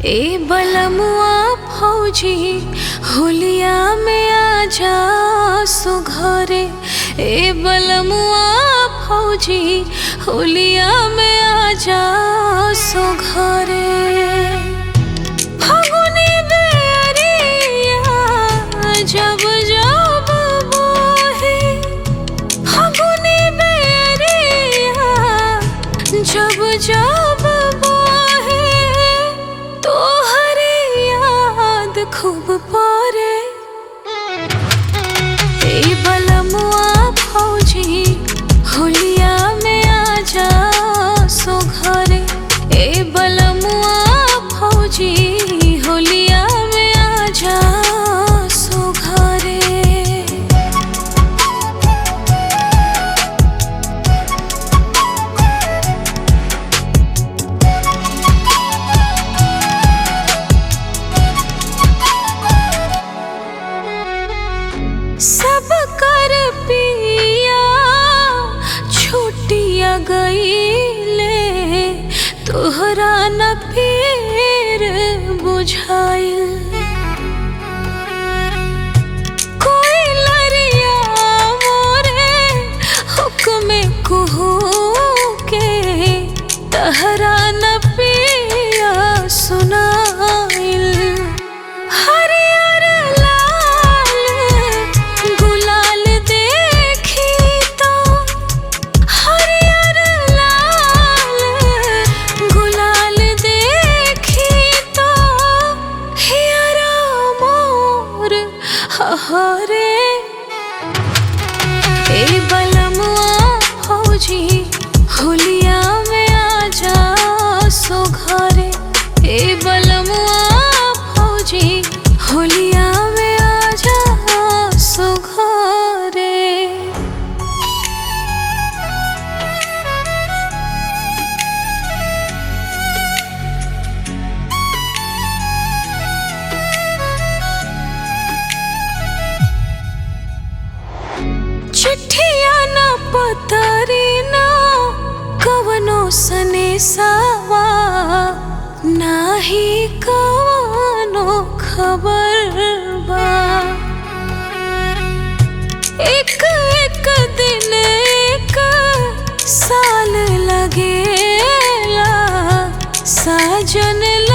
ए बलमुआ फौजी होलिया में आजा सो घरे ए बलमुआ फौजी होलिया में आजा सो घरे फागुनी बेरिया जब जब बोहे फागुनी बेरिया जब जब बोहे तोहरे याद खूब परे ए बलमुआ फौजी होलिया में आजा सो घरे ए बलमुआ फौजी होलिया में आजा सो घरे सब कर पिया छुट्टिया गईले तोहरा न फिर बुझाइल कोई लरिया मोरे हुक्म कुहू के तहरा न पिया सुनाइल हरियर लाल गुलाल देखी तो हरियर लाल गुलाल देखी तो हियरा मोर हरे ए बलमुआ फौजी होलिया में आजा सो घरे ए बलमुआ फौजी होलिया में आजा सो घरे चिट्ठिया ना पतरी ना कवनो सनेसावा नाही कवनो खबर बा एक एक दिन एक साल लगेला साजन